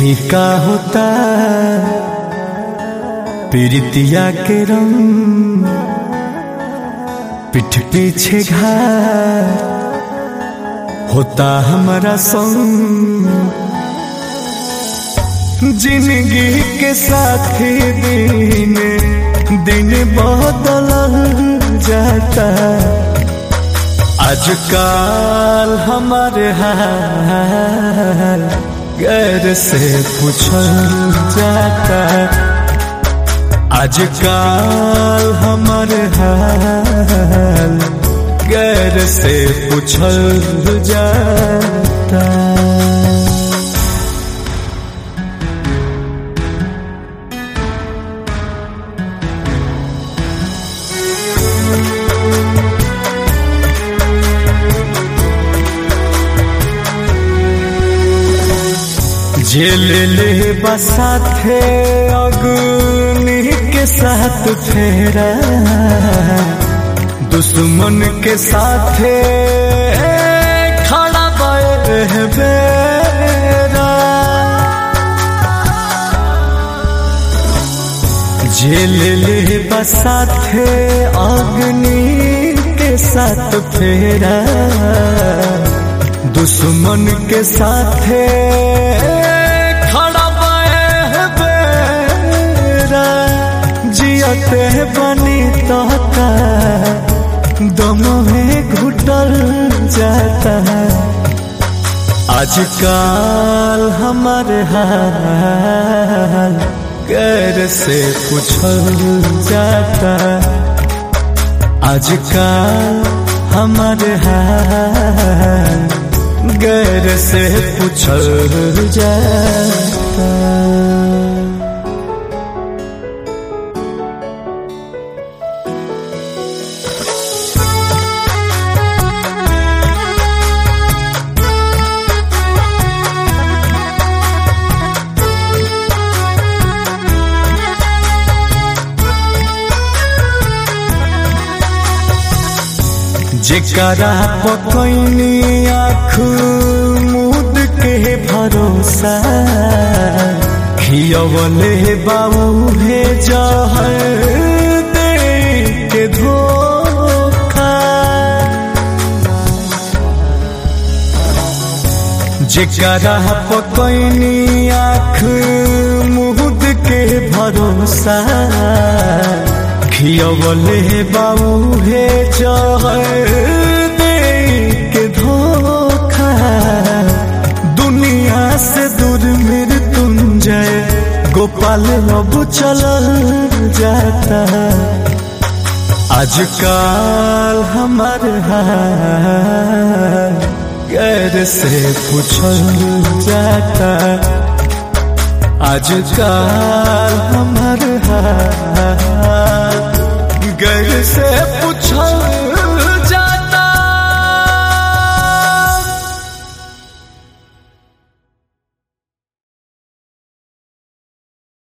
फीका होता पीरितिया के रंग पीठ पीछे घाट होता हमारा संग जिंदगी के साथी दिन दिन बदल जाता आजकल हमारे हाल गैर से पूछल जाता आजकल हमारे हाल गैर से पूछल जाता जेल ले बसा थे अग्नि के साथ फेरा दुश्मन के साथ खड़ा बेरा जेल ले बसा थे अग्नि के साथ फेरा दुश्मन के साथ जियते बनी तोता दम में घुटल जाता आजकल हमारे हाल गैर से पूछल जाता आजकल हमारे हाल गैर से पूछल जाता जेकरा पकैनी आँख मुद के भरोसा खियवले बाबू हे जहर दे के धोखा जेकरा पकैनी आँख मुद के भरोसा खियवले बाबू हे जहर दे के धोखा दुनिया से दूर मृत्युंजय गोपाल अब चल जाता आजकल हमार हाल गैर से पूछल जाता आजकल हमार हाल गैर से पूछल